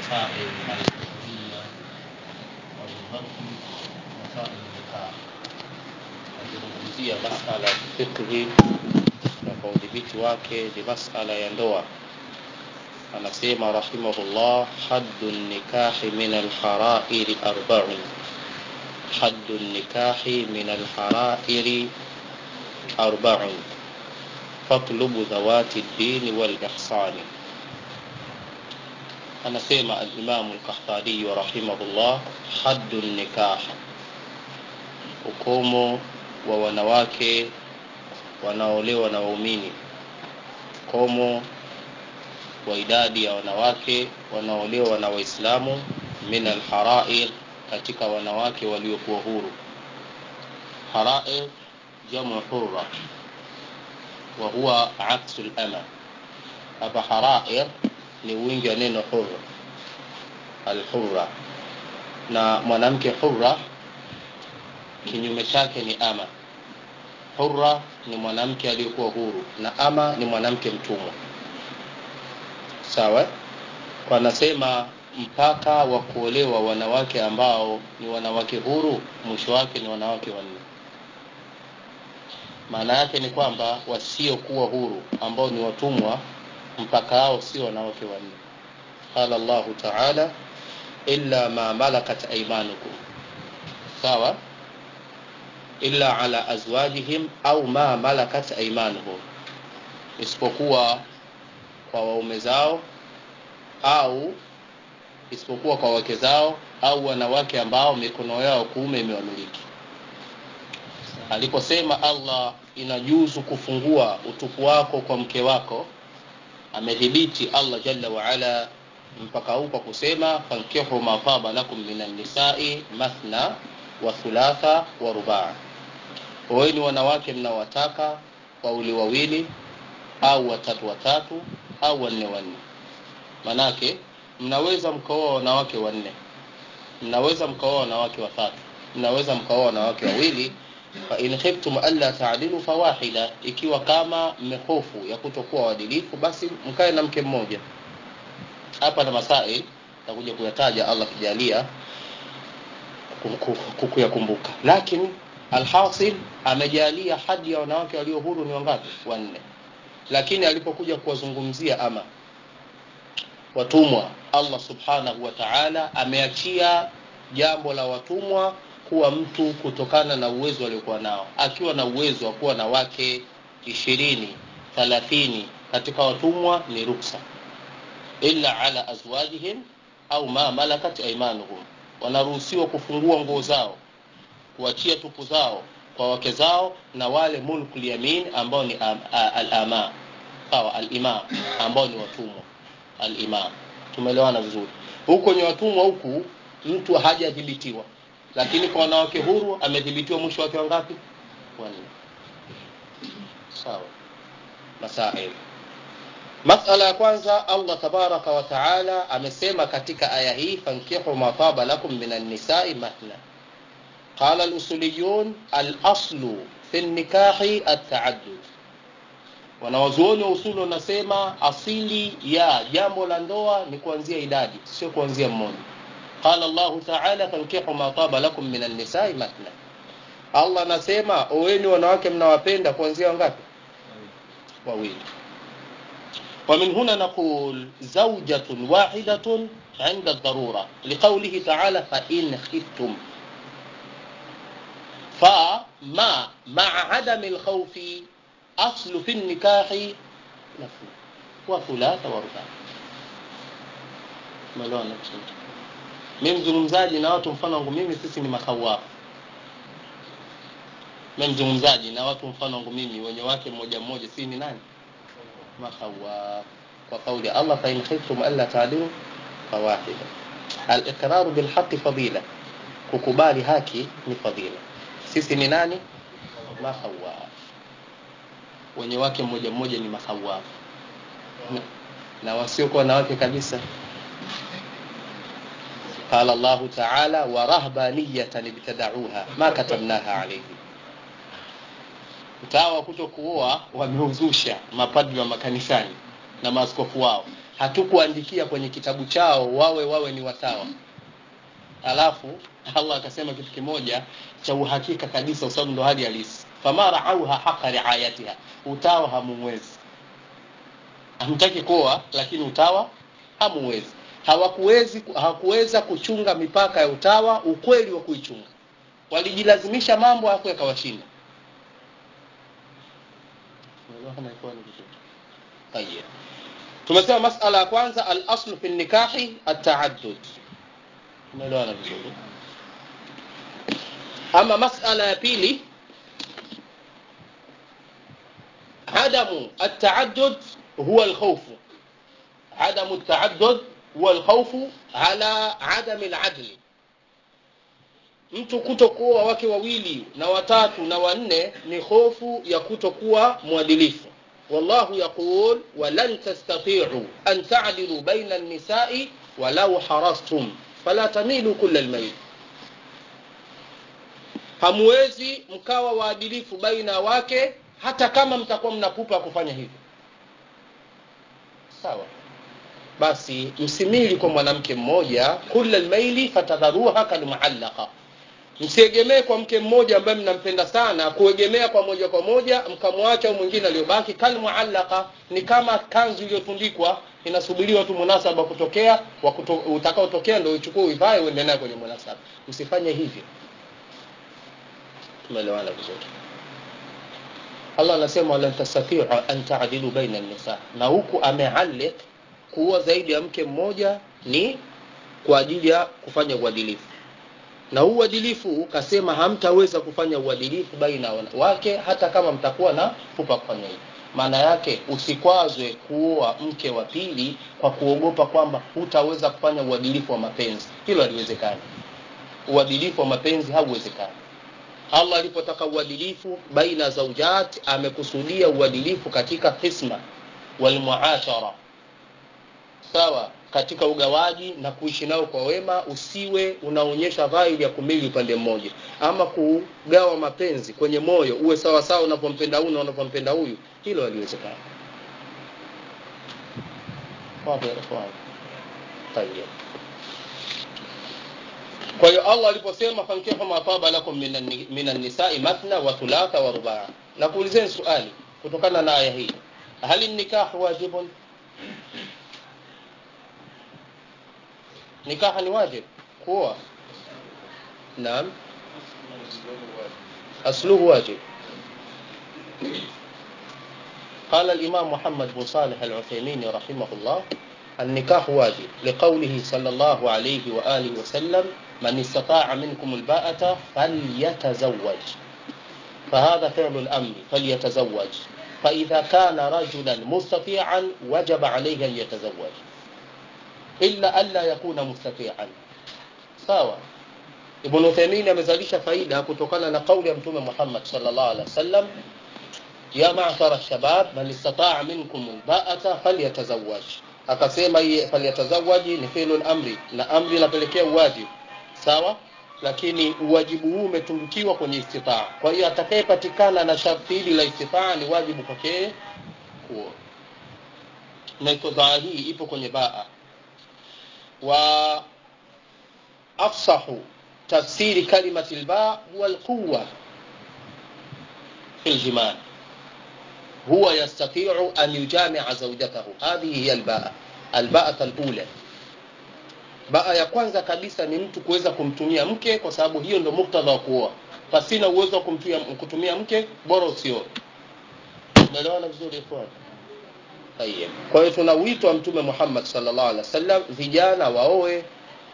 مسائل الفقهية ولغته مسائل النكاح akizungumzia masala ya fiqhi na kwa udhibiti wake ni masala ya ndoa anasema rahimahullah haddu nikahi min alharairi arbaun haddu nikahi min alharairi arbaun fatlubu dhawati ddini walihsani anasema alimamu lkahtariyu rahimahullah haddu nikah ukomo wa wanawake wanaolewa na waumini ukomo wa idadi ya wanawake wanaolewa na waislamu min alharair katika wanawake waliokuwa huru harair jamu hurra wa huwa aksu lama hapa harair ni wingi wa neno hurra alhurra na mwanamke hurra kinyume chake ni ama hurra ni mwanamke aliyekuwa huru na ama ni mwanamke mtumwa sawa kwa anasema mpaka wa kuolewa wanawake ambao ni wanawake huru mwisho wake ni wanawake wanne maana yake ni kwamba wasiokuwa huru ambao ni watumwa mpaka hao sio wanawake wanne qala llahu taala illa ma malakat aimanukum sawa illa ala azwajihim au ma malakat aimanuhum isipokuwa kwa waume zao au isipokuwa kwa wake zao au wanawake ambao mikono yao kuume imewamiliki aliposema allah inajuzu kufungua utupu wako kwa mke wako amedhibiti allah jalla waala mpaka huu kwa kusema fankihu ma taba lakum min annisai mathna wa thulatha wa rubaa oweni wanawake mnaowataka wawili wawili au watatu watatu au wanne wanne manake mnaweza mkaoa wanawake wanne mnaweza mkaoa wanawake watatu mnaweza mkaoa wanawake wawili fain khiftum alla taadilu fawahida ikiwa kama mmehofu ya kutokuwa uadilifu basi mkae na mke mmoja hapa na masail takuja kuyataja allah kijalia kukuyakumbuka lakini alhasil amejalia hadi ya wanawake walio huru ni wangapi wanne lakini alipokuja kuwazungumzia ama watumwa allah subhanahu wa taala ameachia jambo la watumwa kuwa mtu kutokana na uwezo aliokuwa nao akiwa na uwezo wa kuwa na wake ishirini thalathini katika watumwa ni ruksa illa ala azwajihim au ma malakat aimanuhum wanaruhusiwa kufungua nguo zao kuachia tupu zao kwa wake zao na wale mulkul yamin ambao ni alama sawa alimam ambao ni watumwa alimam tumeelewana vizuri huko kwenye watumwa huku mtu hajadhibitiwa lakini kwa wanawake huru amedhibitiwa mwisho wake wangapi wanne sawa masail masala ya kwanza allah tabaraka wa taala amesema katika aya hii fankihu ma taba lakum min annisai mathna قال الأصوليون الأصل في النكاح التعدد wanawazuoni wa usuli wanasema asili ya jambo la ndoa ni kuanzia idadi sio kuanzia mmoja qala llahu taala fankihu ma taba lakum min annisai matna allah anasema oweni wanawake mnawapenda kuanzia wangapi wawili ومن هنا نقول زوجة واحدة عند الضرورة لقوله تعالى فإن خفتم فما مع عدم الخوف أصل في النكاح نفل وثلاث ورباع ملوانا mimi mzungumzaji na watu mfano wangu mimi sisi ni makhawafu mimi mzungumzaji na watu mfano wangu mimi wenye wake mmoja mmoja si ni nani makhawaf kwa kauli Allah fa in khiftum alla ta'dilu fawahida al-iqrar bil haqq fadila kukubali haki ni fadila sisi ni nani makhawaf wenye wake mmoja mmoja ni makhawaf na, na wasiokuwa na wake kabisa قال الله تعالى ورهبانية ابتدعوها ما كتبناها عليهم utawa kuto kuoa wameuzusha mapadri wa makanisani na maaskofu wao hatukuandikia kwenye kitabu chao wawe wawe ni watawa alafu allah akasema kitu kimoja cha uhakika kabisa kwa sababu ndo hali halisi fama raauha haqa riayatiha utawa hamumwezi hamtaki kuoa lakini utawa hamuwezi hawakuwezi hawakuweza kuchunga mipaka ya utawa ukweli wa kuichunga walijilazimisha mambo hapo yakawashinda طيب tumesema masala ya kwanza alaslu fi nikahi ataaddud tumeelewana vizuri ama masala ya pili عدم التعدد هو الخوف عدم التعدد هو الخوف على عدم العدل mtu kutokuwa wake wawili na watatu na wanne ni hofu ya kutokuwa mwadilifu wallahu yaqul walan tastati'u an ta'dilu baina an-nisa'i walau harastum fala tamilu kulla al-mayl hamwezi mkawa waadilifu baina ya wake hata kama mtakuwa mnapupa kufanya hivyo sawa basi msimili kwa mwanamke mmoja kulla almaili fatadharuha kalmuallaqa msiegemee kwa mke mmoja ambaye mnampenda sana kuegemea kwa moja kwa moja mkamwacha au mwingine aliyobaki kalmuallaqa ni kama kanzu iliyotundikwa inasubiriwa tu munasaba kutokea kuto, utakaotokea ndio uchukue uivae uende nayo kwenye munasaba msifanye hivyo tumeelewana vizuri Allah anasema walan tastatiu an ta'dilu baina an-nisa, na huku amealik kuwa zaidi ya mke mmoja ni kwa ajili ya kufanya uadilifu, na huu uadilifu kasema hamtaweza kufanya uadilifu baina ya wake hata kama mtakuwa na pupa kufanya hivyo. Maana yake usikwazwe kuoa mke wa pili kwa kuogopa kwamba hutaweza kufanya uadilifu wa mapenzi. Hilo haliwezekani. Uadilifu wa mapenzi hauwezekani. Allah alipotaka uadilifu baina zaujat amekusudia uadilifu katika hisma wal muashara sawa katika ugawaji na kuishi nao kwa wema usiwe unaonyesha dhahiri ya kumili upande mmoja ama kugawa mapenzi kwenye moyo uwe sawa sawa unapompenda huyu na unapompenda huyu hilo haliwezekani wapi ikhwan tayeb kwa hiyo Allah aliposema fankihu ma taba lakum minan nisa'i mathna wa thulatha wa rubaa na kuulizeni swali kutokana na aya hii hali nikah wajibun nikaha ni wajib kuoa naam asluhu wajib قال الإمام محمد بن صالح العثيمين رحمه الله النكاح واجب لقوله صلى الله عليه وآله وسلم من استطاع منكم الباءة فليتزوج فهذا فعل الأمر فليتزوج فإذا كان رجلا مستطيعا وجب عليه أن يتزوج إلا ألا يكون مستطيعا sawa ibn Uthaymeen amezalisha faida kutokana na kauli ya mtume Muhammad sallallahu alaihi wasallam ya ma'shara shabab man istata'a minkum alba'ata falyatazawwaj akasema hii falyatazawaji ni fi'lul amri na amri inapelekea uwajibu sawa lakini uwajibu huu umetundukiwa kwenye istitaa kwa hiyo atakayepatikana na sharti hili la istitaa ni wajibu kwake kuoa na istitaa hii ipo kwenye baa wa afsahu tafsiri kalimati albaa huwa alquwa fi aljimaa هو يستطيع أن يجامع زوجته هذه هي الباء الباءة الأولى baa ya kwanza kabisa ni mtu kuweza kumtumia mke kwa sababu hiyo ndo muktadha wa kuoa pasina uwezo wa kumtumia, kutumia mke bora usioe umeelewana vizuri ikhwan tayeb kwa hiyo tuna wito wa mtume Muhammad sallallahu alaihi wasallam vijana waoe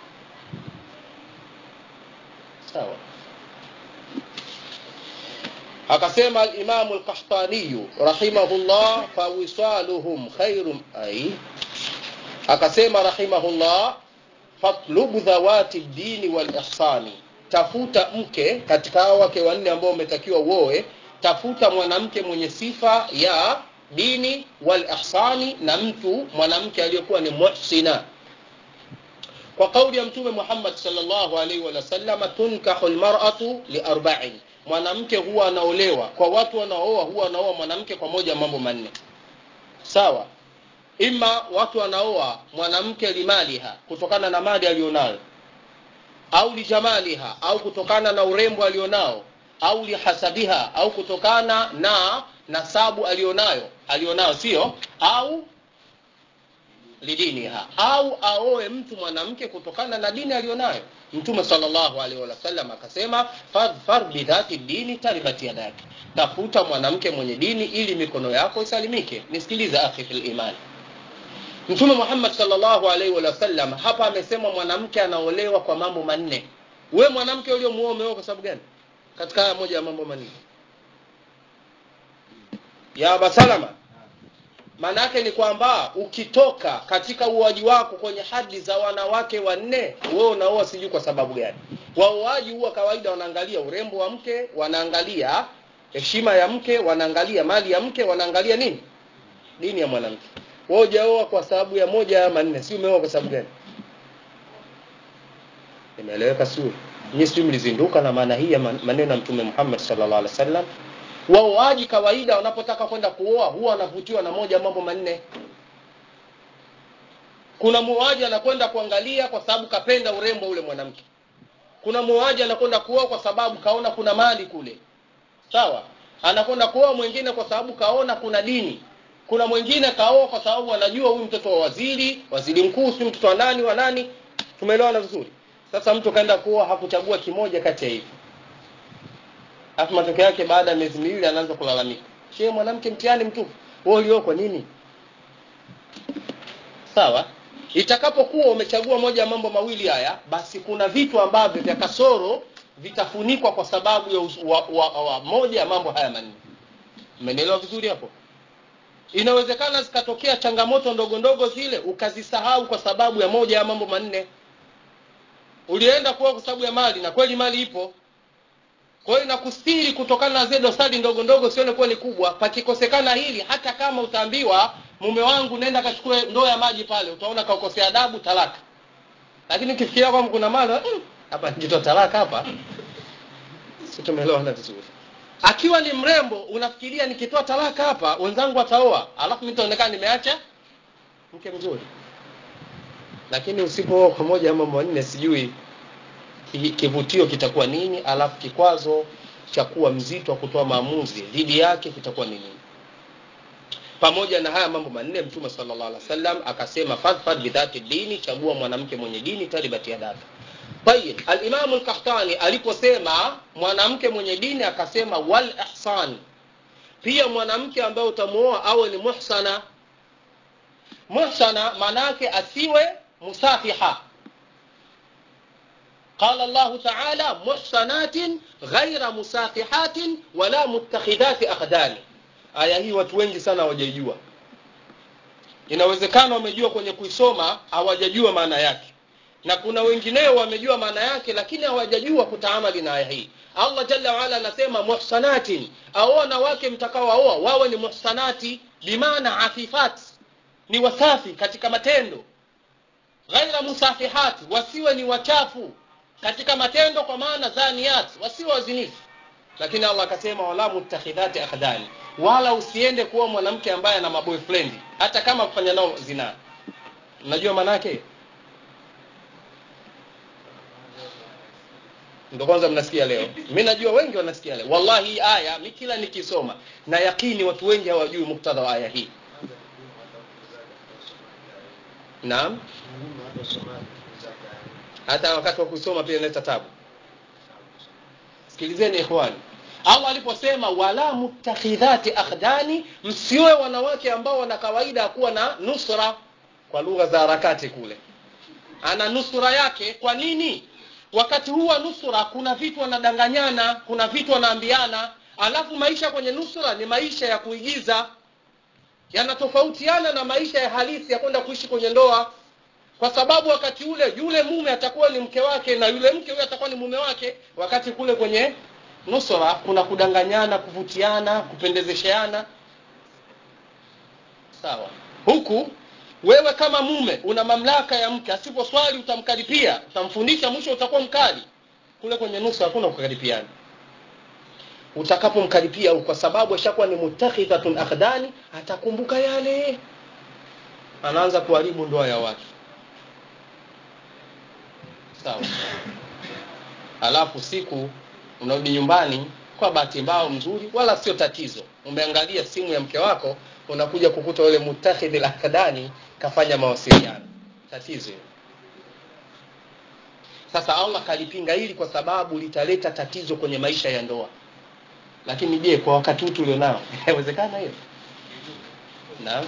sawa akasema al-Imam al-Qahtani rahimahullah fa wisaluhum khairum ay akasema rahimahullah fatlubu dhawati dini wal ihsani tafuta mke katika hao wake wanne ambao umetakiwa uoe tafuta mwanamke mwenye sifa ya dini wal ihsani na mtu mwanamke aliyekuwa ni muhsina kwa kauli ya mtume Muhammad sallallahu alaihi wa sallam tunkahu almar'atu li arba'in mwanamke huwa anaolewa kwa watu wanaooa huwa anaoa mwanamke kwa moja mambo manne sawa ima watu wanaoa mwanamke limaliha kutokana na mali aliyonayo au lijamaliha au kutokana na urembo alionao au lihasabiha au kutokana na nasabu alionayo alionayo sio au lidiniha au aoe mtu mwanamke kutokana na dini alionayo mtume sallallahu alaihi wasallam akasema fadhfar bidhati dini taribati yadaki tafuta mwanamke mwenye dini ili mikono yako isalimike nisikilize akhi fil imani mtume muhammad sallallahu alaihi wasallam hapa amesema mwanamke anaolewa kwa mambo manne we mwanamke uliomuoa umeoa kwa sababu gani katika haya moja ya mambo manne ya abasalama maana yake ni kwamba ukitoka katika uoaji wako kwenye hadi za wanawake wanne wewe unaoa sijui kwa sababu gani waoaji huwa kawaida wanaangalia urembo wa mke wanaangalia heshima ya mke wanaangalia mali ya mke wanaangalia nini dini ya mwanamke wewe hujaoa kwa sababu ya moja ya manne si umeoa kwa sababu gani imeeleweka suri nyinyi sijui mlizinduka na maana hii ya maneno ya mtume Muhammad sallallahu alaihi wasallam waoaji kawaida wanapotaka kwenda kuoa huwa wanavutiwa na moja mambo manne kuna muoaji anakwenda kuangalia kwa sababu kapenda urembo ule mwanamke kuna muoaji anakwenda kuoa kwa sababu kaona kuna mali kule sawa anakwenda kuoa mwingine kwa sababu kaona kuna dini kuna mwingine kaoa kwa sababu anajua huyu mtoto wa waziri waziri mkuu si mtoto wa nani wa nani tumeelewana vizuri sasa mtu kaenda kuoa hakuchagua kimoja kati ya hivi alafu matokeo yake baada ya miezi miwili anaanza kulalamika she mwanamke mtihani mtupu wewe ulio kwa nini sawa itakapokuwa umechagua moja ya mambo mawili haya basi kuna vitu ambavyo vya kasoro vitafunikwa kwa sababu ya wa, wa, wa, moja ya mambo haya manne mmenielewa vizuri hapo inawezekana zikatokea changamoto ndogo ndogo zile ukazisahau kwa sababu ya moja ya mambo manne ulienda kuwa kwa sababu ya mali na kweli mali ipo kwa hiyo nakustiri kutokana na zile dosari ndogo ndogo sione kuwa ni kubwa pakikosekana hili hata kama utaambiwa mume wangu nenda kachukue ndoo ya maji pale utaona kaukosea adabu talaka lakini ukifikiria kwamba kuna mali hapa mm, nijitoa talaka hapa si tumeelewana vizuri akiwa ni mrembo unafikiria nikitoa talaka hapa wenzangu wataoa alafu mimi nitaonekana nimeacha mke mzuri lakini usipooa kwa moja ama manne sijui kivutio kitakuwa nini alafu kikwazo cha kuwa mzito wa kutoa maamuzi dhidi yake kitakuwa ni nini pamoja na haya mambo manne mtume sallallahu alaihi wasallam akasema fadfad bidhati dini chagua mwanamke mwenye dini taribati yadaka tayib alimamu lkahtani aliposema mwanamke mwenye dini akasema wal ihsan pia mwanamke ambaye utamuoa awe ni muhsana muhsana maana yake asiwe musafiha قال الله تعالى محصنات غير مسافحات ولا متخذات أخدان aya hii watu wengi sana hawajaijua inawezekana wamejua kwenye kuisoma hawajajua maana yake na kuna wengineo wamejua maana yake lakini hawajajua kutaamali na aya hii allah jalla waala anasema muhsanatin aoa na wake mtakaoaoa wawe ni muhsanati bimaana afifat ni wasafi katika matendo ghaira musafihati wasiwe ni wachafu katika matendo kwa maana zaniyat wasiwe wazinifu lakini allah akasema wala mutakhidhati akhdani wala usiende kuwa mwanamke ambaye ana maboyfriend hata kama kufanya nao zina unajua maana yake ndo kwanza mnasikia leo mi najua wengi wanasikia leo wallahi hii aya mi kila nikisoma na yakini watu wengi hawajui muktadha wa aya hii naam hata wakati wa kusoma pia inaleta tabu sikilizeni ikhwani allah aliposema wala mutakhidhati akhdani msiwe wanawake ambao wana kawaida ya kuwa na nusra kwa lugha za harakati kule ana nusura yake kwa nini wakati huu wa nusura kuna vitu wanadanganyana kuna vitu wanaambiana alafu maisha kwenye nusura ni maisha ya kuigiza yanatofautiana na maisha ya halisi ya kwenda kuishi kwenye ndoa kwa sababu wakati ule yule mume atakuwa ni mke wake na yule mke huyo atakuwa ni mume wake wakati kule kwenye nusura kuna kudanganyana kuvutiana kupendezesheana sawa huku wewe kama mume una mamlaka ya mke asiposwali utamkaripia utamfundisha mwisho utakuwa mkali kule kwenye nusu hakuna kukaripiana utakapomkaripia kwa sababu ashakuwa ni mutakhidhatun akhdani atakumbuka yale anaanza kuharibu ndoa ya watu sawa alafu siku unarudi nyumbani kwa bahati mbaya mzuri wala sio tatizo umeangalia simu ya mke wako unakuja kukuta yule mutakhidhi lakadani kafanya mawasiliano tatizo hilo sasa allah kalipinga hili kwa sababu litaleta tatizo kwenye maisha ya ndoa lakini je kwa wakati huu tulionao inawezekana hiyo naam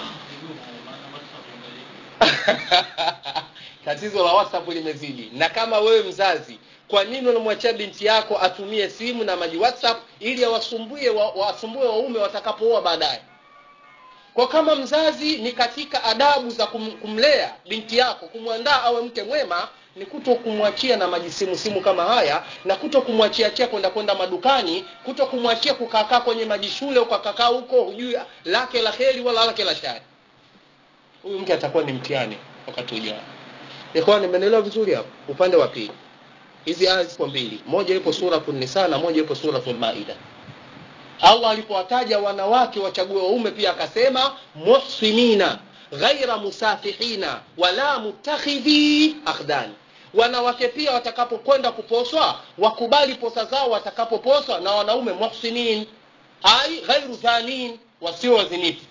tatizo la whatsapp limezidi na kama wewe mzazi kwa nini unamwachia binti yako atumie simu na maji whatsapp ili awasumbue wasumbue waume watakapooa baadaye kwa kama mzazi ni katika adabu za kum, kumlea binti yako kumwandaa awe mke mwema ni kuto kumwachia na majisimu simu kama haya na kuto kumwachia chia kwenda kwenda madukani kuto kumwachia kukaakaa kwenye majishule ukakakaa huko hujui lake la heri wala lake la shari huyu mke atakuwa ni mtihani wakati ujao ikawa nimenelewa vizuri hapo upande wa pili hizi aya zipo mbili moja ipo suratul nisa na moja ipo suratul maida allah alipowataja wanawake wachague waume pia akasema muhsinina ghaira musafihina wala mutakhidhi akhdani wanawake pia watakapokwenda kuposwa wakubali posa zao watakapoposwa na wanaume muhsinin ai ghairu dhanin wasio wazinifu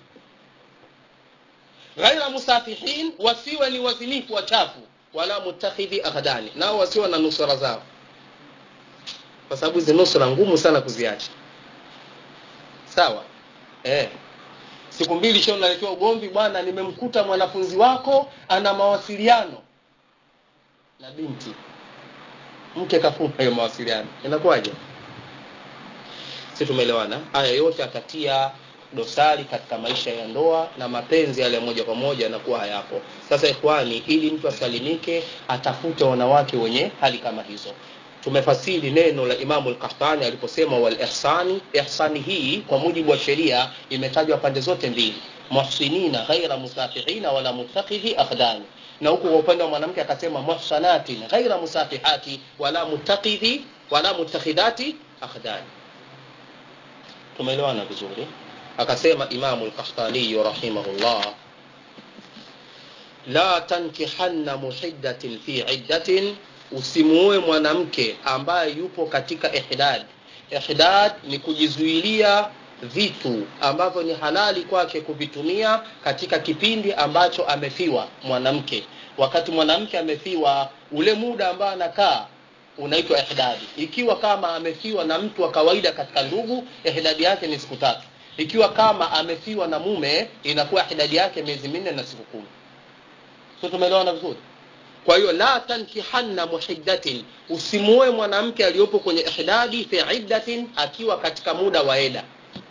ghaira musafihin wasiwe ni wazinifu wachafu wala mutakhidhi akhdani nao wasiwe na nusura zao kwa sababu hizi nusura ngumu sana kuziacha sawa eh siku mbili sio naletewa ugomvi bwana nimemkuta mwanafunzi wako ana mawasiliano na binti mke kafunga hiyo mawasiliano inakuwaje si tumeelewana haya yote atatia dosari katika maisha ya ndoa na mapenzi yale moja kwa moja yanakuwa hayapo sasa ikhwani ili mtu asalimike atafute wanawake wenye hali kama hizo tumefasiri neno la imamu lkahtani aliposema walihsani ihsani hii kwa mujibu wa sheria imetajwa pande zote mbili muhsinina ghaira musafihina wala mutakidhi akhdani na huku kwa upande wa mwanamke akasema muhsanatin ghaira musafihati wala mutakidhi wala mutakhidati akhdani tumeelewana vizuri akasema imamu lkahtaniyu rahimahullah la tankihanna muhiddatin fi iddatin usimuoe mwanamke ambaye yupo katika ihdad ihdad ni kujizuilia vitu ambavyo ni halali kwake kuvitumia katika kipindi ambacho amefiwa mwanamke wakati mwanamke amefiwa ule muda ambao anakaa unaitwa ihdadi ikiwa kama amefiwa na mtu wa kawaida katika ndugu ihdadi yake ni siku tatu ikiwa kama amefiwa na mume inakuwa ihdadi yake miezi minne na siku kumi so tumeelewana vizuri kwa hiyo la tankihanna muhiddatin usimuoe mwanamke aliyopo kwenye ihdadi fi iddatin akiwa katika muda wa eda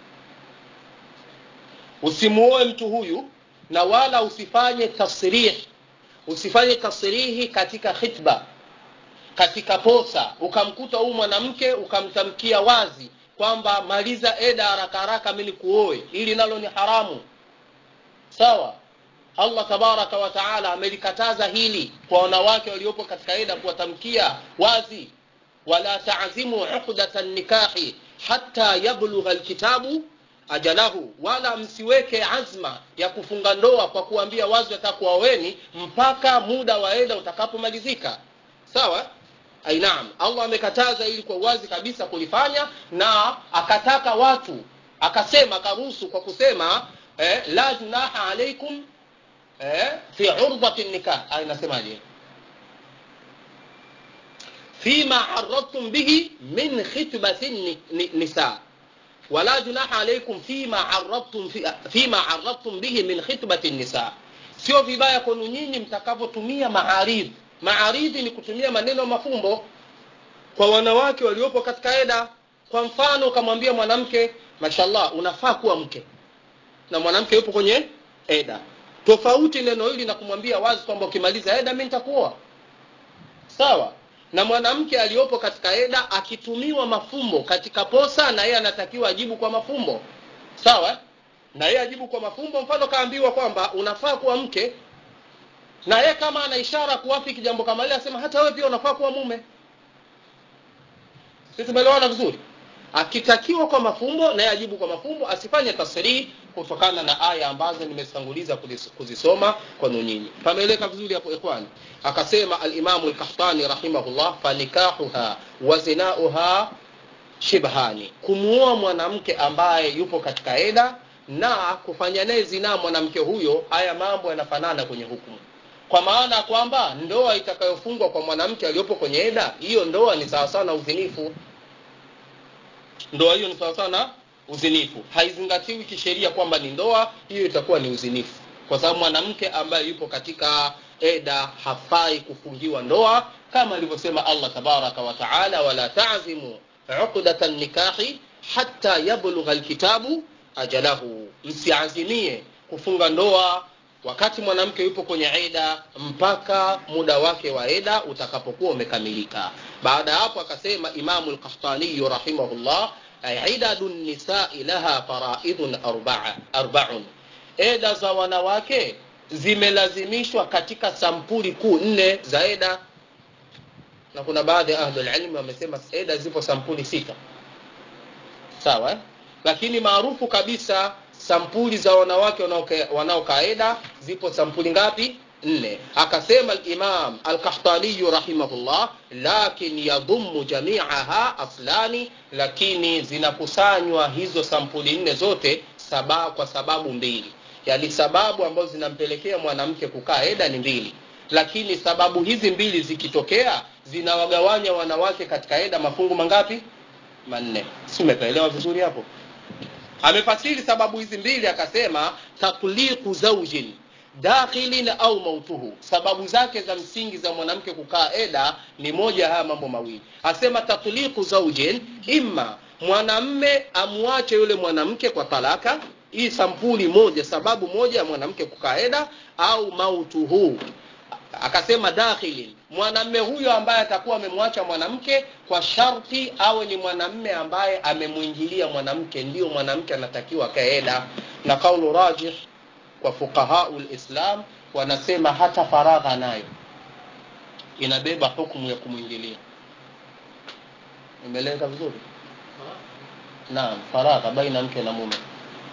usimuoe mtu huyu na wala usifanye tasrih usifanye tasrihi katika khitba katika posa ukamkuta huyu mwanamke ukamtamkia wazi kwamba maliza eda haraka haraka mimi nikuoe ili nalo ni haramu sawa allah tabaraka wa taala amelikataza hili kwa wanawake waliopo katika eda kuwatamkia wazi wala tazimu uqdata nikahi hata yablugha lkitabu ajalahu wala msiweke azma ya kufunga ndoa kwa kuambia wazi watakuwaweni mpaka muda wa eda utakapomalizika sawa ainaam allah amekataza ili kwa uwazi kabisa kulifanya na akataka watu akasema akaruhusu kwa kusema eh, la junaha alaikum eh, fi urdati nikah aya inasemaje fima aradtum bihi min khitbati nisa wala junaha alaikum fima aradtum fi, fima aradtum bihi min khitbati nisa sio vibaya kwenu nyinyi mtakavyotumia maaridhi maaridhi ni kutumia maneno mafumbo kwa wanawake waliopo katika eda kwa mfano ukamwambia mwanamke mashallah unafaa kuwa mke na mwanamke yupo kwenye eda tofauti neno hili na kumwambia wazi kwamba ukimaliza eda mi nitakuoa sawa na mwanamke aliyopo katika eda akitumiwa mafumbo katika posa na yeye anatakiwa ajibu kwa mafumbo sawa na yeye ajibu kwa mafumbo mfano kaambiwa kwamba unafaa kuwa mke na yeye kama ana ishara kuwafiki jambo kama lile asema hata wewe pia unafaa kuwa mume si tumeelewana vizuri akitakiwa kwa mafumbo naye ajibu kwa mafumbo asifanye tasrih kutokana na aya ambazo nimetanguliza kuzisoma kwenu nyinyi pameeleka vizuri hapo ikhwani akasema alimamu lkahtani rahimahullah fanikahuha wa zinauha shibhani kumuoa mwanamke ambaye yupo katika eda na kufanya naye zinaa mwanamke huyo haya mambo yanafanana kwenye hukumu kwa maana ya kwamba ndoa itakayofungwa kwa mwanamke aliyopo kwenye eda hiyo ndoa ni sawasawa na uzinifu ndoa hiyo ni sawasawa na uzinifu haizingatiwi kisheria kwamba ni ndoa hiyo itakuwa ni uzinifu kwa sababu mwanamke ambaye yupo katika eda hafai kufungiwa ndoa kama alivyosema allah tabaraka wataala wala tazimu uqdata nikahi hata yablugha lkitabu ajalahu msiazimie kufunga ndoa wakati mwanamke yupo kwenye eda mpaka muda wake wa eda utakapokuwa umekamilika baada ya hapo akasema imamu lkahtaniyu rahimahullah idadu nisai laha faraidun arbaun eda za wanawake zimelazimishwa katika sampuli kuu nne za eda na kuna baadhi ya ahlulilmi wamesema eda zipo sampuli sita sawa eh? lakini maarufu kabisa sampuli za wanawake wanaokaa eda zipo sampuli ngapi nne akasema limam alkahtaniyu rahimahullah lakin yadhumu jamiaha aslani lakini zinakusanywa hizo sampuli nne zote saba, kwa sababu mbili yaani sababu ambazo zinampelekea mwanamke kukaa eda ni mbili lakini sababu hizi mbili zikitokea zinawagawanya wanawake katika eda mafungu mangapi manne si umepaelewa vizuri hapo amefasiri sababu hizi mbili akasema tatliqu zaujin dakhilin au mautuhu sababu zake za msingi za mwanamke kukaa eda ni moja haya mambo mawili asema tatliqu zaujin imma mwanamme amwache yule mwanamke kwa talaka hii sampuli moja sababu moja ya mwanamke kukaa eda au mautuhu akasema dakhilin mwanamme huyo ambaye atakuwa amemwacha mwanamke kwa sharti awe ni mwanamme ambaye amemwingilia mwanamke ndio mwanamke anatakiwa kaeda na kaulu rajih kwa fuqahau lislam wanasema hata faragha nayo inabeba hukumu ya kumwingilia imeleka vizuri naam faragha baina mke na mume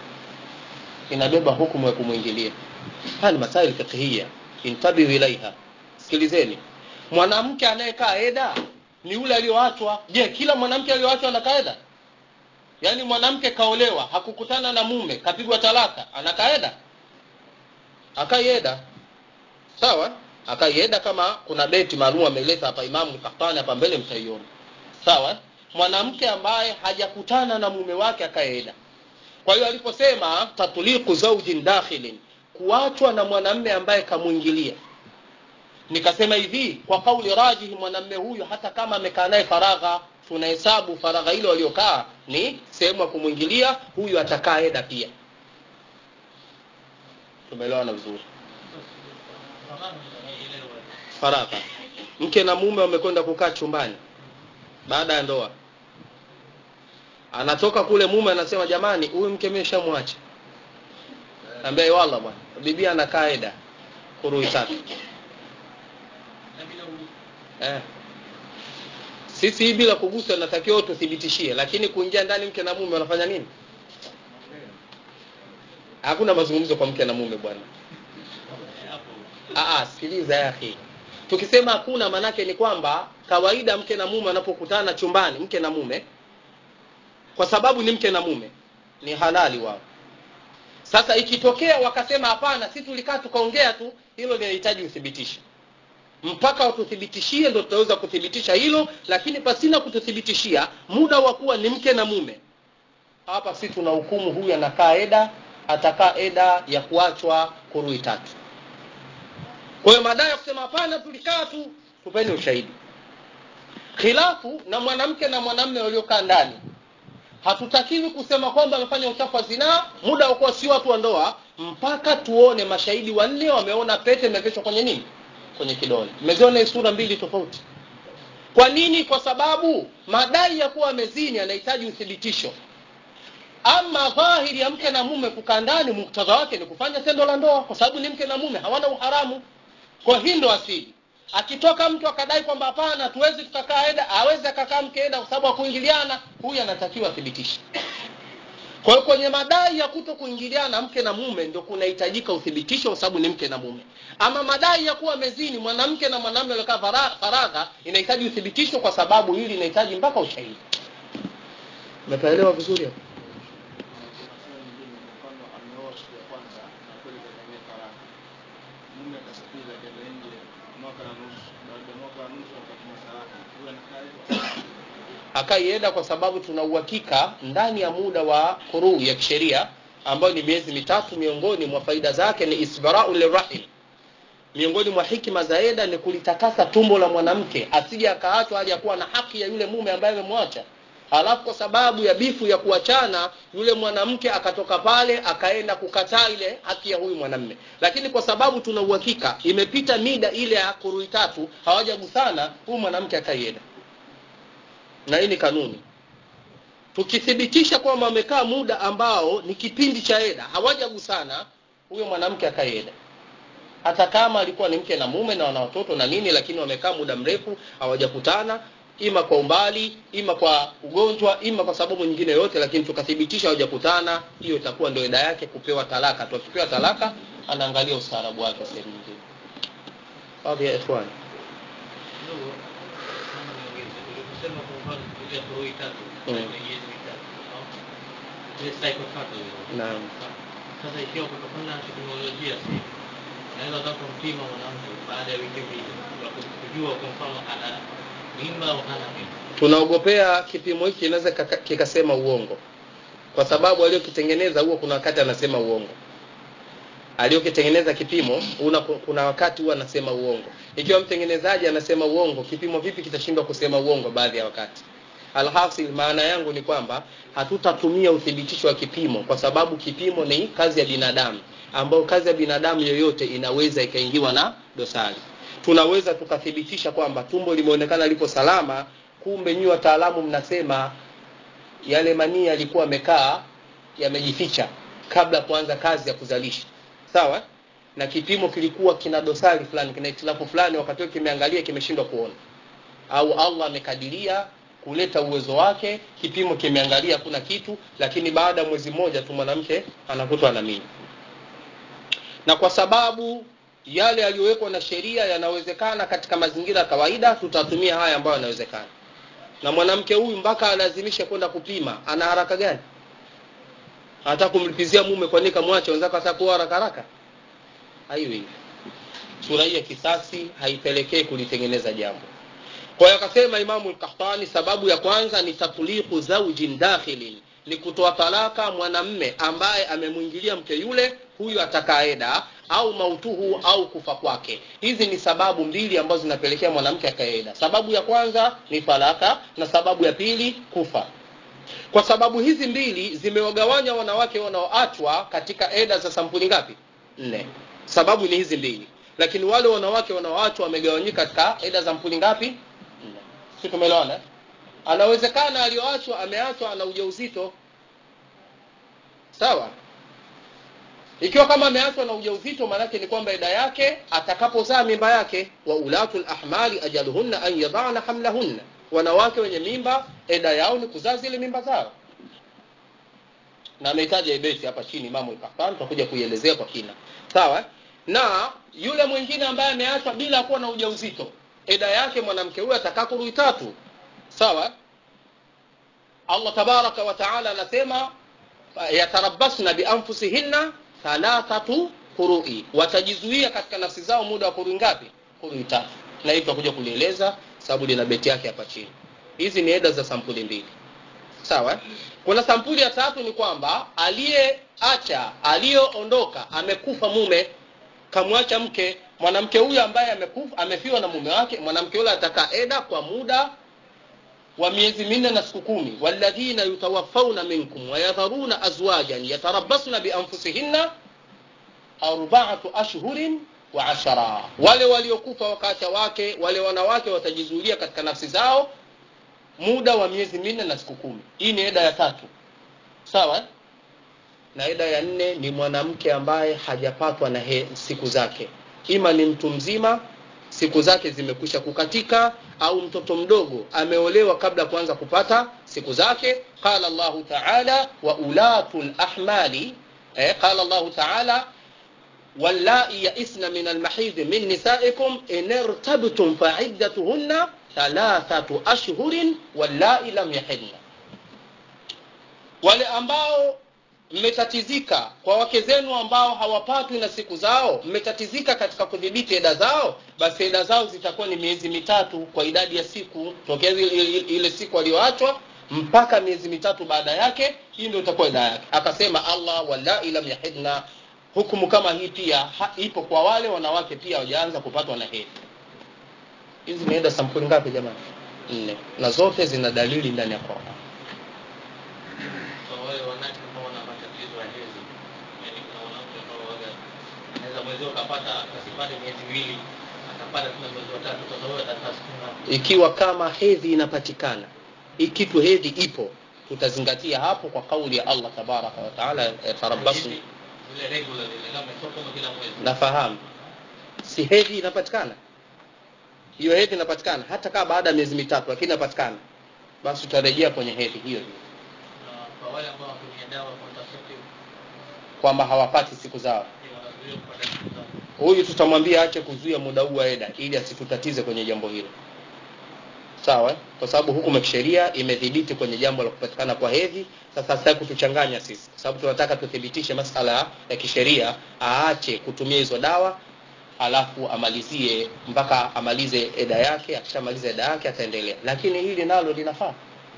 inabeba hukumu ya kumwingilia haya ni masaili fiqhia intabihu ilaiha sikilizeni mwanamke anayekaa eda ni yule aliyoachwa je kila mwanamke aliyoachwa anakaa eda yaani mwanamke kaolewa hakukutana na mume kapigwa talaka anakaa eda akaieda sawa akaieda kama kuna beti maalum ameleta hapa imamu kahtani hapa mbele mtaiona sawa mwanamke ambaye hajakutana na mume wake akaeda kwa hiyo aliposema tatliqu zaujin dakhilin kuachwa na mwanamme ambaye kamwingilia nikasema hivi kwa kauli rajihi mwanamme huyu hata kama amekaa naye faragha tunahesabu faragha ile waliokaa ni sehemu ya kumwingilia huyu atakaa eda pia tumeelewana vizuri faragha mke na mume wamekwenda kukaa chumbani baada ya ndoa anatoka kule mume anasema jamani huyu mke meshamwacha ambaye wala bwana bibi anakaa eda kurui tatu eh. sisi hii bila kugusa natakiwa tuthibitishie lakini kuingia ndani mke na mume wanafanya nini hakuna mazungumzo kwa mke na mume bwana sikiliza yake tukisema hakuna maanake ni kwamba kawaida mke na mume wanapokutana chumbani mke na mume kwa sababu ni mke na mume ni halali wao sasa ikitokea wakasema hapana si tulikaa tukaongea tu hilo linahitaji uthibitisho mpaka watuthibitishie ndo tutaweza kuthibitisha hilo lakini pasina kututhibitishia muda wa kuwa ni mke na mume hapa si tuna hukumu huyu anakaa eda atakaa eda ya kuachwa kurui tatu kwa hiyo madai ya kusema hapana tulikaa tu tupeni ushahidi khilafu na mwanamke na mwanamme waliokaa ndani hatutakiwi kusema kwamba amefanya uchafu wa zinaa muda wa kuwa si watu wa ndoa mpaka tuone mashahidi wanne wameona pete imevishwa kwenye nini kwenye kidole mmeziona sura mbili tofauti kwa nini kwa sababu madai ya kuwa amezini anahitaji uthibitisho ama dhahiri ya mke na mume kukaa ndani muktadha wake ni kufanya tendo la ndoa kwa sababu ni mke na mume hawana uharamu kwa hii ndo asili akitoka mtu akadai kwamba hapana tuwezi tukakaa eda awezi akakaa mke eda kwa sababu akuingiliana huyu anatakiwa athibitishe kwa hiyo kwenye madai ya kuto kuingiliana mke na mume ndio kunahitajika uthibitisho kwa sababu ni mke na mume ama madai ya kuwa mezini mwanamke na mwanamume waliokaa fara- faragha inahitaji uthibitisho kwa sababu hili inahitaji mpaka ushahidi umepaelewa vizuri hapo Maswali mengine kwa mfano ameoa siku ya kwanza na kweli kafanyia talaka. Mume akasafiri akaenda nje mwaka na nusu. Baada ya mwaka na nusu akatuma talaka. Huyo anakaa hivyo. akaienda kwa sababu tuna uhakika ndani ya muda wa kuruu ya kisheria ambayo ni miezi mitatu miongoni mwa faida zake ni isbarau lirahim miongoni mwa hikima za eda ni kulitakasa tumbo la mwanamke asije akaachwa hali ya kuwa na haki ya yule mume ambaye amemwacha halafu kwa sababu ya bifu ya kuachana yule mwanamke akatoka pale akaenda kukataa ile haki ya huyu mwanamme lakini kwa sababu tuna uhakika imepita mida ile ya kurui tatu hawajagusana huyu mwanamke akaienda na hii ni kanuni tukithibitisha kwamba wamekaa muda ambao ni kipindi cha eda hawajagusana huyo mwanamke akaieda hata kama alikuwa ni mke na mume na wana watoto na nini lakini wamekaa muda mrefu hawajakutana ima kwa umbali ima kwa ugonjwa ima kwa sababu nyingine yoyote lakini tukathibitisha hawajakutana hiyo itakuwa ndio eda yake kupewa talaka tu akipewa talaka anaangalia ustaarabu wake sehemu nyingine baadhi ya ikhwani kidogo kama niongeze uliposema kwa mfano kuja kurui tatu Mm. ni miezi mitatu au ile cycle tatu hiyo Naam. sasa ikiwa kutokana na teknolojia sasa hivi naweza hata kumpima mwanamke baada ya wiki mbili kwa kujua kwa mfano ana mimba au hana mimba tunaogopea kipimo hiki kinaweza kaka- kikasema uongo kwa sababu aliyokitengeneza huo kuna wakati anasema uongo aliyokitengeneza kipimo una, kuna wakati huwa anasema uongo ikiwa mtengenezaji anasema uongo kipimo vipi kitashindwa kusema uongo baadhi ya wakati alhasil maana yangu ni kwamba hatutatumia uthibitisho wa kipimo kwa sababu kipimo ni kazi ya binadamu ambayo kazi ya binadamu yoyote inaweza ikaingiwa na dosari tunaweza tukathibitisha kwamba tumbo limeonekana lipo salama kumbe nyinyi wataalamu mnasema yale manii yalikuwa yamekaa yamejificha kabla ya kuanza kazi ya kuzalisha sawa na kipimo kilikuwa kina dosari fulani kina itilafu fulani wakati huo kimeangalia kimeshindwa kuona au allah amekadiria kuleta uwezo wake kipimo kimeangalia hakuna kitu lakini baada ya mwezi mmoja tu mwanamke anakutwa na mimba na kwa sababu yale yaliyowekwa na sheria yanawezekana katika mazingira ya kawaida tutatumia haya ambayo yanawezekana na mwanamke huyu mpaka alazimishe kwenda kupima ana haraka gani hata kumlipizia mume kwa nini kamwache wenzako atakuwa haraka haraka haiwi hivi sura hii ya kisasi haipelekei kulitengeneza jambo kwa hiyo akasema imamu lkahtani sababu ya kwanza ni tatliqu zaujin dakhilin ni kutoa talaka mwanamme ambaye amemwingilia mke yule huyu atakaeda au mautuhu au kufa kwake hizi ni sababu mbili ambazo zinapelekea mwanamke akaeda sababu ya kwanza ni talaka na sababu ya pili kufa kwa sababu hizi mbili zimewagawanya wanawake wanaoachwa katika eda za sampuli ngapi nne sababu ni hizi mbili lakini wale wanawake wanaoachwa wamegawanyika katika eda za mpuli ngapi nne si tumeelewana eh? anawezekana aliyoachwa ameachwa ana ujauzito sawa ikiwa kama ameachwa na ujauzito maanake ni kwamba eda yake atakapozaa mimba yake wa ulatu lahmali ajaluhunna an yadana hamlahunna wanawake wenye mimba eda yao ni kuzaa zile mimba zao na amehitaja ibeti hapa chini imamu lkafan tutakuja kuielezea kwa kina sawa na yule mwingine ambaye ameachwa bila kuwa na ujauzito eda yake mwanamke huyo atakaa kurui tatu sawa allah tabaraka wa taala anasema yatarabasna bianfusihinna thalathatu qurui watajizuia katika nafsi zao muda wa kurui ngapi kurui tatu na hii tutakuja kulieleza sababu lina beti yake hapa chini hizi ni eda za sampuli mbili sawa kuna sampuli ya tatu ni kwamba aliyeacha aliyoondoka amekufa mume kamwacha mke mwanamke huyu ambaye amekufa amefiwa na mume wake mwanamke yule atakaa eda kwa muda wa miezi minne na siku kumi walladhina yutawafauna minkum wayadharuna azwajan yatarabasna bianfusihinna arbaatu ashhurin wa ashara wale waliokufa wakaacha wake wale wanawake watajizuilia katika nafsi zao muda wa miezi minne na siku kumi hii ni eda ya tatu sawa eh? na eda ya nne ni mwanamke ambaye hajapatwa na he, siku zake ima ni mtu mzima siku zake zimekwisha kukatika au mtoto mdogo ameolewa kabla ya kuanza kupata siku zake qala llahu taala wa ulatu lahmali eh, qala llahu taala واللائي يئسن من المحيض من نسائكم إن ارتبتم فعدتهن ثلاثة أشهر واللائي لم يحضن wale ambao mmetatizika kwa wake zenu ambao hawapatwi na siku zao mmetatizika katika kudhibiti eda zao basi eda zao zitakuwa ni miezi mitatu kwa idadi ya siku tokea ile, ile, ile siku aliyoachwa mpaka miezi mitatu baada yake hii ndio itakuwa eda yake akasema allah wallai lam yahidna hukumu kama hii pia ha, ipo kwa wale wanawake pia wajaanza kupatwa na hedhi hizi ni eda sampuli ngapi jamani nne na zote zina dalili ndani ya Qur'an kwa wale wanawake ambao wana matatizo ya hedhi yani kuna wanawake ambao waga anaweza mwezi ukapata asipate miezi miwili akapata tena mwezi wa tatu sasa wewe atakaa siku ngapi ikiwa kama hedhi inapatikana ikitu hedhi ipo tutazingatia hapo kwa kauli ya Allah tabaraka wa taala yatarabasu Hizi, zile regular zile kama sio kama kila mwezi nafahamu si hedhi inapatikana hiyo hedhi inapatikana hata kama baada ya miezi mitatu lakini inapatikana basi tutarejea kwenye hedhi hiyo hiyo na kwa wale ambao watumia dawa contraceptive kwamba hawapati siku zao ni wanazuia kupata siku zao huyu tutamwambia ache kuzuia muda huu wa eda ili asitutatize kwenye jambo hilo sawa eh? kwa sababu hukumu ya kisheria imedhibiti kwenye jambo la kupatikana kwa hedhi sasa sitaki kutuchanganya sisi kwa sababu tunataka tuthibitishe masala ya kisheria aache kutumia hizo dawa alafu amalizie mpaka amalize eda yake akishamaliza eda yake ataendelea lakini hili nalo linafaa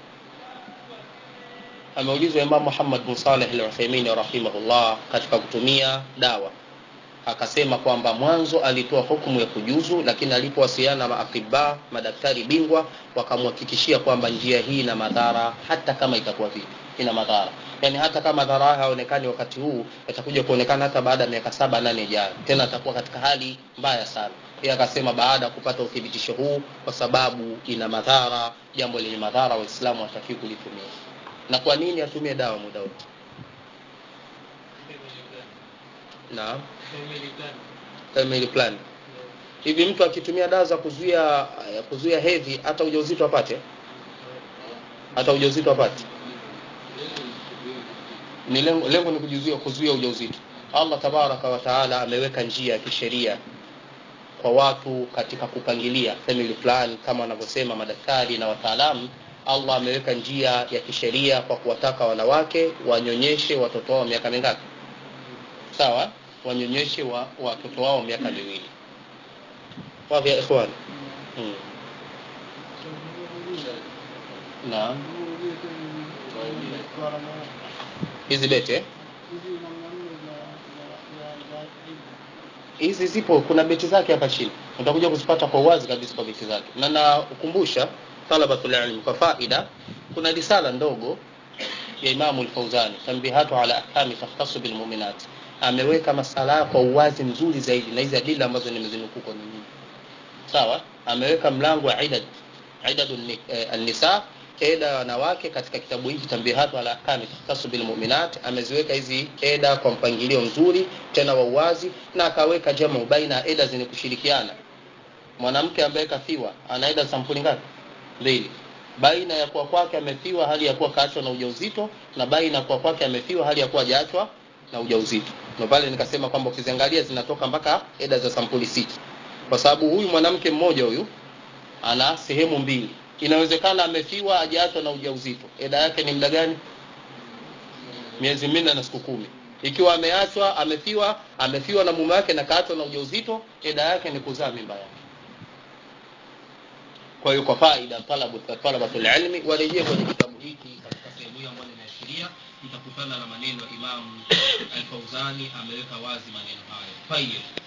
ameulizwa imam muhammad bin saleh al-uthaymin rahimahullah katika kutumia dawa akasema kwamba mwanzo alitoa hukumu ya kujuzu lakini alipowasiliana na maatiba madaktari bingwa wakamhakikishia kwamba njia hii ina madhara hata kama itakuwa vipi ina madhara yaani hata kama madhara haya haonekani wakati huu yatakuja kuonekana hata baada ya miaka saba nane ijayo tena atakuwa katika hali mbaya sana yeye akasema baada ya kupata uthibitisho huu kwa sababu ina madhara jambo lenye madhara waislamu watakiwi kulitumia na kwa nini atumie dawa muda wote naam family plan family plan hivi mtu akitumia dawa za kuzuia eh, kuzuia hedhi hata ujauzito apate hata ujauzito apate ni lengo, lengo ni kujizuia kuzuia ujauzito allah tabaraka wa taala ameweka njia ya kisheria kwa watu katika kupangilia family plan kama wanavyosema madaktari na wataalamu allah ameweka njia ya kisheria kwa kuwataka wanawake wanyonyeshe watoto wao miaka mingapi sawa wanyonyeshe wa watoto wao miaka miwili wapi ya ikhwan hmm. naam hizi bete eh? hizi zipo kuna beti zake hapa chini utakuja kuzipata kwa uwazi kabisa kwa beti zake na nakumbusha talabatul ilm kwa faida kuna risala ndogo ya imamu lfauzani tambihatu ala ahkami takhtasu bilmuminat ameweka masala kwa uwazi mzuri zaidi na hizi adila ambazo nimezinukuu kwa nini sawa ameweka mlango wa idad idadu eh, nisa eda ya wanawake katika kitabu hiki tambihatu ala ahkami takhtasu bilmuminat ameziweka hizi eda kwa mpangilio mzuri tena wa uwazi na akaweka jamu baina ya eda zenye kushirikiana mwanamke ambaye kafiwa ana eda sampuli ngapi mbili baina ya kuwa kwake amefiwa hali ya kuwa kaachwa na ujauzito na baina ya kuwa kwake amefiwa hali ya kuwa hajaachwa na ujauzito na pale nikasema kwamba ukiziangalia zinatoka mpaka eda za sampuli sita kwa sababu huyu mwanamke mmoja huyu ana sehemu mbili inawezekana amefiwa hajaachwa na ujauzito eda yake ni muda gani miezi minne na siku kumi ikiwa ameachwa amefiwa amefiwa na mume wake na kaachwa na ujauzito eda yake ni kuzaa mimba yake kwa hiyo kwa faida talabu talabatul ilmi warejee kwenye kitabu hiki katika sehemu hii ambayo nimeashiria mtakutana na maneno ya Imam Al-Fauzani ameweka wazi maneno hayo. Tayeb.